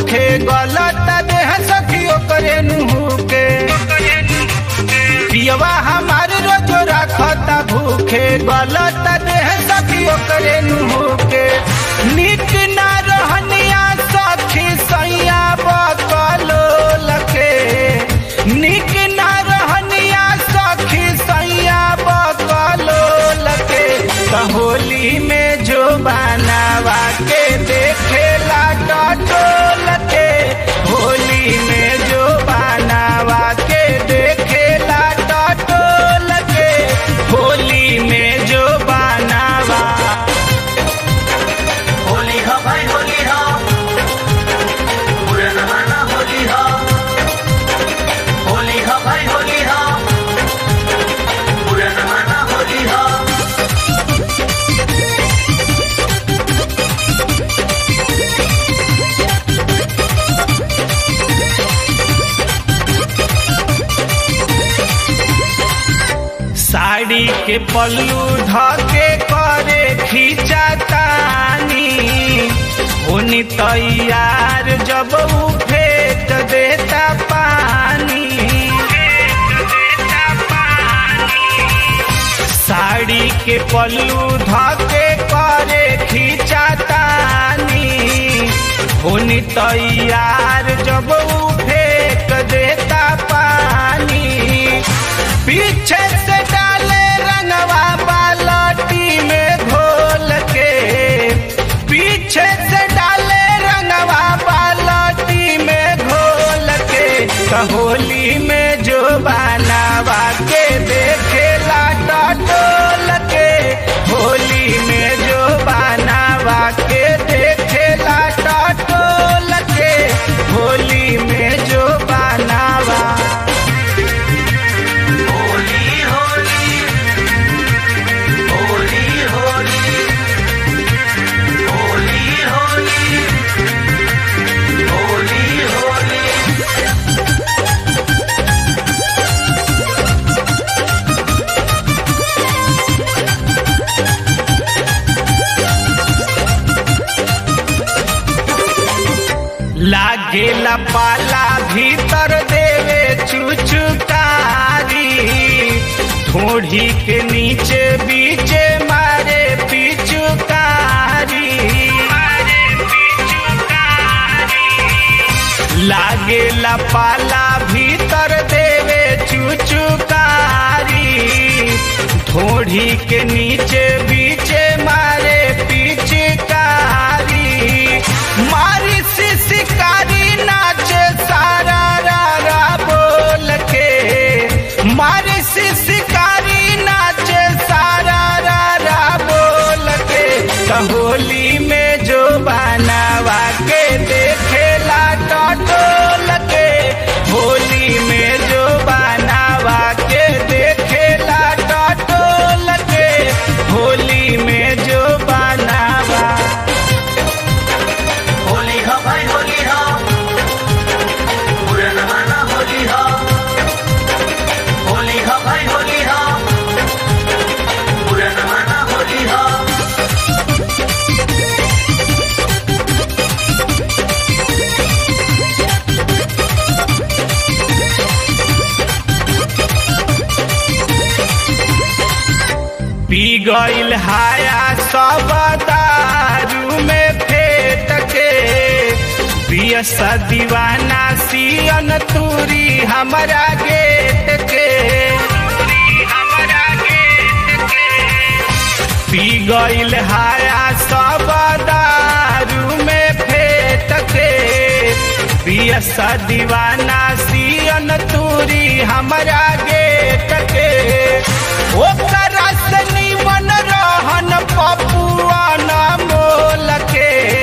भूखे गलत देह सखियो करे नुहू के पियवा हमार रोजो रखता भूखे गलत देह सखियो करे नुहू के निक ना रहनिया सखी सैया बकलो लखे निक ना रहनिया सखी सैया बकलो लखे होली में जो बनावा के देखेला टटोल के होली में जो बनावा के देखेला टटोल के होली में जो बनावा होली हा भाई होली हा पूरा जमाना होली हा होली हा भाई होली हा पूरा जमाना होली हा साड़ी के पल्लू धके करे खींचा तानी होनी तैयार जब उ फेंक देता पानी साड़ी के पल्लू धके करे खींचा तानी होनी तैयार जब उ फेंक देता पानी पीछे से डाले रंगवा बालटी में घोल के पीछे से डाले रंगवा बालटी में घोल के होली में जो बनावा के देखेला टटोल के होली में जो बनावा के देखेला टटोल के होली में जो बनावा होली होली होली होली होली होली होली होली लागेला पाला भीतर देवे चुचुकारी थोड़ी के नीचे बीचे मारे पिचुकारी लागेला पाला भीतर देवे चुचुकारी थोड़ी के नीचे बीचे मारे पिचकारी मारी सी शिकारी नाचे सारा रा रा बोल के मारी सी शिकारी नाचे सारा रा रा बोल के होली में जो बनावा के देखेला टटोल के होली में जो बनावा के देखेला टटोल के होली में जो बनावा होली हा भाई होली हा पूरा जमाना होली हा होली हा भाई होली हा पूरा जमाना होली हा पी गईल हाया सब दारू में फेट के पियस दीवाना सियन तूरी हमारा गेट के पी गईल हाया सब दारू में फेट के पियस दीवाना सियन तूरी हमारा गेट के ओकरा से निमन रहन पपुआ न मोल के